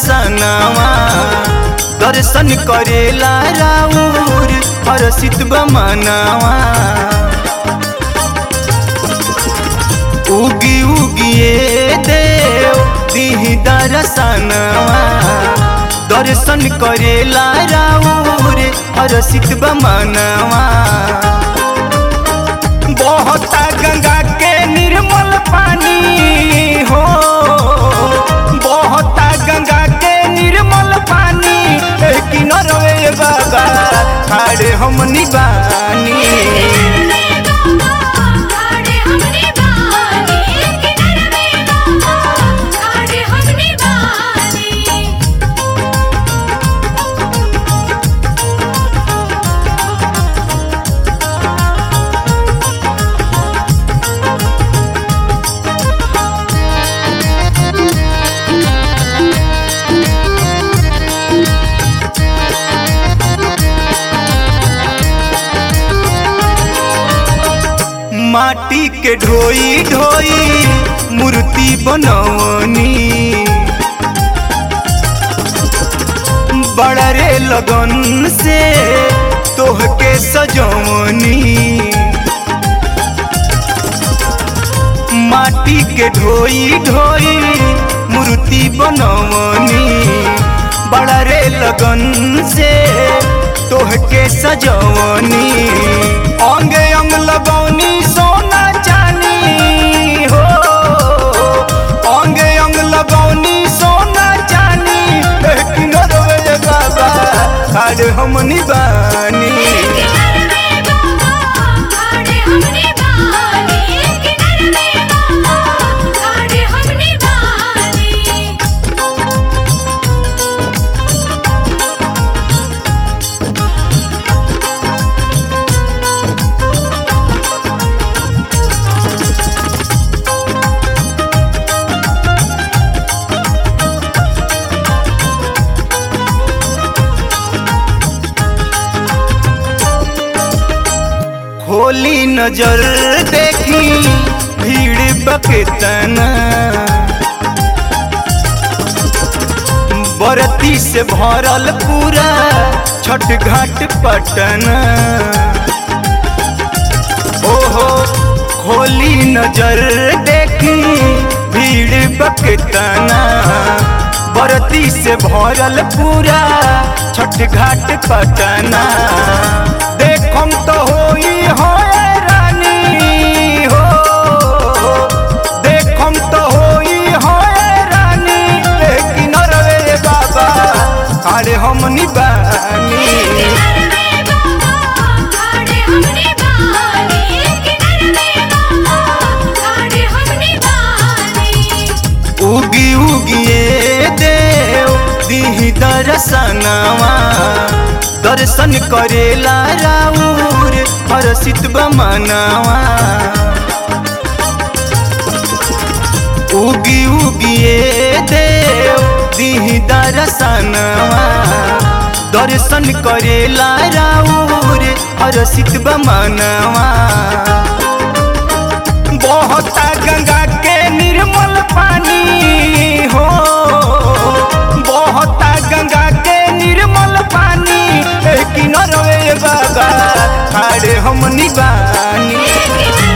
दर्शनवा दर्शन करेला राउर हरसित बमनवा उगी उगिए देव दिही दर्शनवा दर्शन करेला राउर हरसित बमनवा बहता गंगा के निर्मल पानी हो बहता गंगा के निर्मल पानी किनरवे बाबा खाड़े हमनी बानी खाड़े हमने बानी किनारे बाबा खाड़े हमने बानी माटी के ढोई ढोई मूर्ति बनवनी बड़ा रे लगन से तोहके सजवनी माटी के ढोई ढोई मूर्ति बनवनी बड़ा रे लगन से तोहके सजवनी अंग अंग लगौनी सोना चानी हो अंग अंग लगौनी सोना चानी लेकिन रे बाबा खाड़ हमनी बानी किनारे बाबा खाड़े हमने बानी किनारे बाबा खाड़े हमने बानी होली नजर देखी भीड़ बकेतना बरती से भरल पूरा छठ घाट पटना ओहो होली नजर देखी भीड़ बकेतना बरती से भरल पूरा छठ घाट पटना देखम तो होई हो रानी हो देखम तो होई हो रानी लेकिन रे बाबा अरे हमनी बानी किनारे बाबा खाड़े हमने बानी किनारे बाबा खाड़े हमने बानी उगी उगिए देव दिही दर्शनवा दर्शन करेला राउर हरसित बमनवा उगी उगिए देव दिही दर्शनवा दर्शन करेला राउर हरसित बमनवा बहता गंगा के निर्मल पानी हो बहता गंगा के निर्मल पानी किनरवे बाबा खाड़े हमनी बानी किनारे